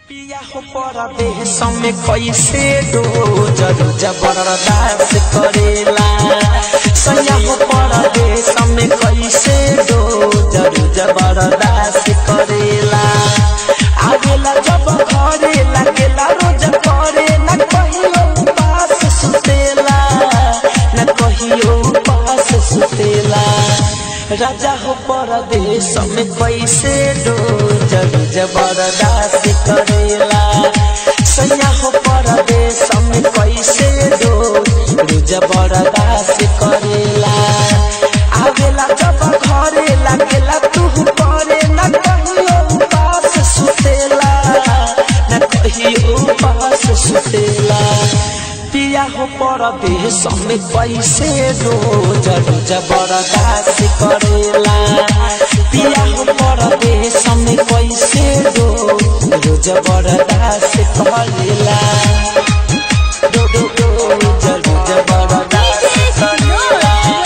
पिया हो परदेश में कैसे दो जरूर जबरदस्त करेला सैया हो परदेश में कैसे दो जरूर जबरदस्त करेला आगेला जब घरे लगेला रोज करे न कहियो पास सुतेला न कहियो पास सुतेला राजा हो परदेश में कैसे दो जरूर जबरदस्त करेला सैया हो परदेश में कैसे दो जरूर जबरदस्त करेला आवेला जब घरे लगेला तू करे न कहियो पास सुतेला न कहियो पास सुतेला पिया हो परदेश में कैसे दो जरूर जबरदस्त करेला पिया हो परदेश में कैसे दो जरूर जबरदस्त करेला दो दो दो जरूर जबरदस्त करेला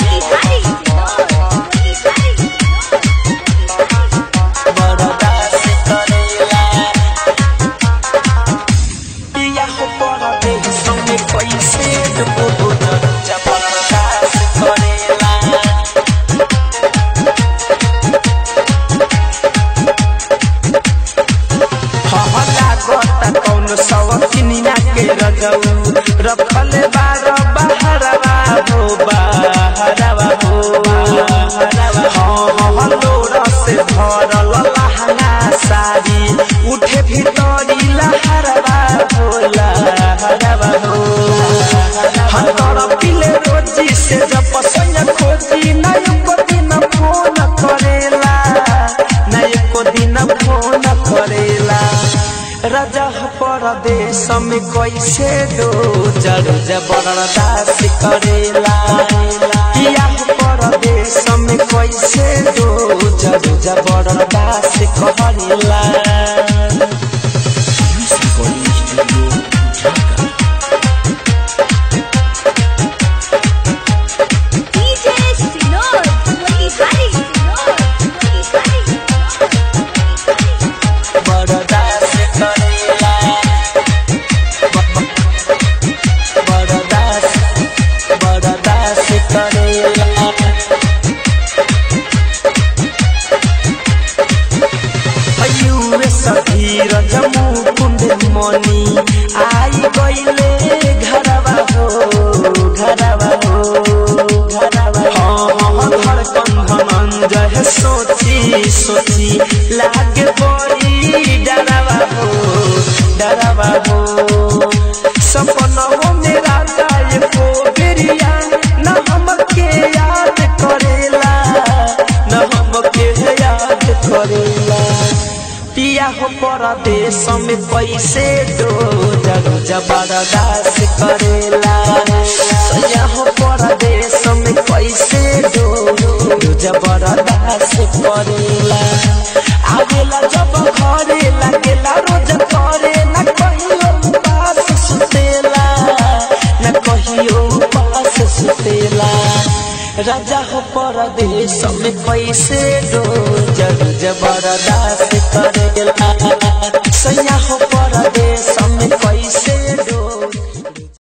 बरदास्त करेला पिया हो परदेश में कैसे दो जरूर जबरदस्त करेला हहला गोता कौन सवकिनिया के रजऊ रखल बार बहरवा हो बहरवा हो हाँ हलो रस भरल लहंगा साड़ी उठे भीतरी लहरवा हो लहरवा हो हतर पिले रोजी से जब पसंद खोजी नहीं को दिन फोन करेला नहीं को दिन फोन करेला राजा हो परदेश में कैसे दो जरूर जबरदस्त करेला पिया हो परदेश में कैसे दो जरूर जबरदस्त करेला बरदास्त करेला बरदास्त बरदास्त करेला अयुवे सधीर जमू कुंड मनी आई गईले घरवा हो घरवा हो घरवा हाँ हाँ धड़कन धनंजय सोची सोची लागे बड़ी डरवा हो डरवा हो सपनों में राजा ये को बेरिया न हमके याद करेला न हमके याद करेला पिया हो परदेश में पैसे दो जरूर जबरदस्त करेला सैया हो परदेश में पैसे दो जरूर जबरदस्त करेला आवेला जब घरे लगेला रोज करे न कहियो पास सुतेला न कहियो पास सुतेला राजा हो परदेश में पैसे दो जरूर जबरदस्त करेला सैया हो परदेश में पैसे दो